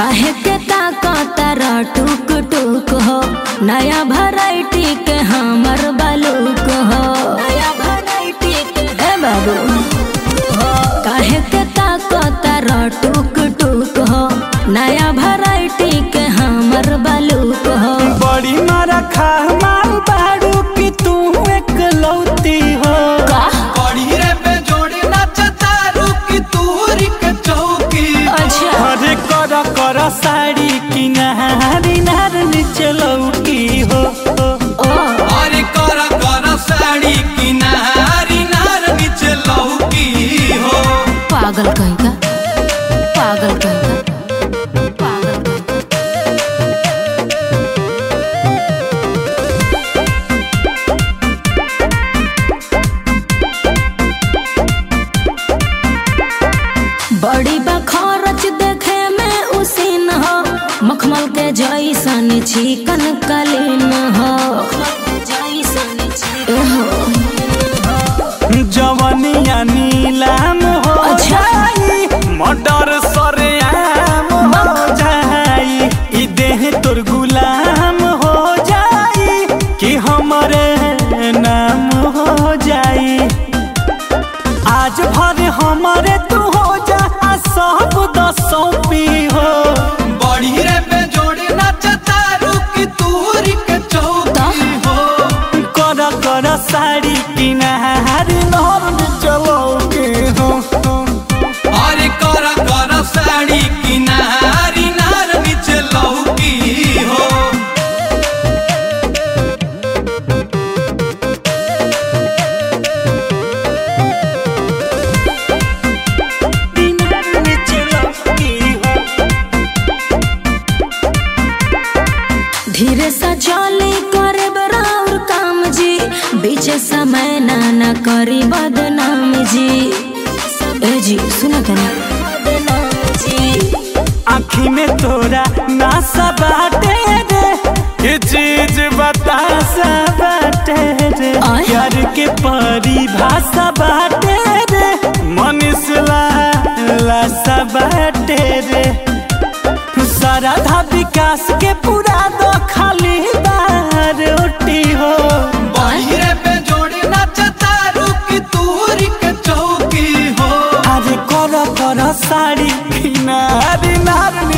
काहे के ताकतर टुक टुक हो नया वैरायटी के हमर बालूक हो नया वैरायटी के हे बाबू काहे के ताकतर टुक टुक हो नया वैरायटी के हमर बालूक हो बड़ी मारा खा माल बाड़ू कि तू एक लौती हो का बड़ी रे पे जोड़ी नचता रुकी तूरी के चौकी अच्छा अरे कर कर साड़ी किनारी नार नीचे लौकी हो ओ अरे कर कर साड़ी किनारी नार नीचे लौकी हो पागल कहीं का पागल कहीं का पागल कहीं का बड़ी बखरच देखे में उसीन हो मखमल के जैसन चिकन कलीन हो एहो, जवनिया नीलाम हो अच्छा। जाई मर्डर सरेआम हो जाई ई देह तोर गुलाम हो जाई कि हमरे नाम हो जाई आज भर हमरे तू हो जा आ सब दसों पी हो बड़ी रे पे जोड़ी नचता रुकी तूरी के चौकी हो कर कर साड़ी किनारी नर चलोगे हो अरे कर कर साड़ी किनारी नार नीचे लौकी हो धीरे सा चली करे बराबर काम जी बीच समय ना ना करी बदनाम जी ए जी सुनो तनी बदनाम जी आँखी में तोरा नासा बाटे रे ये चीज बतासा बाटे रे आय। प्यार के परिभाषा बाटे रे मनीष ला लासा बाटे रे सारा धा विकास के पूरा दो खाली बार रोटी हो बड़ी रे पे जोड़ी नचता रुकी तूरी के चौकी हो अरे कर कर साड़ी किनारी नार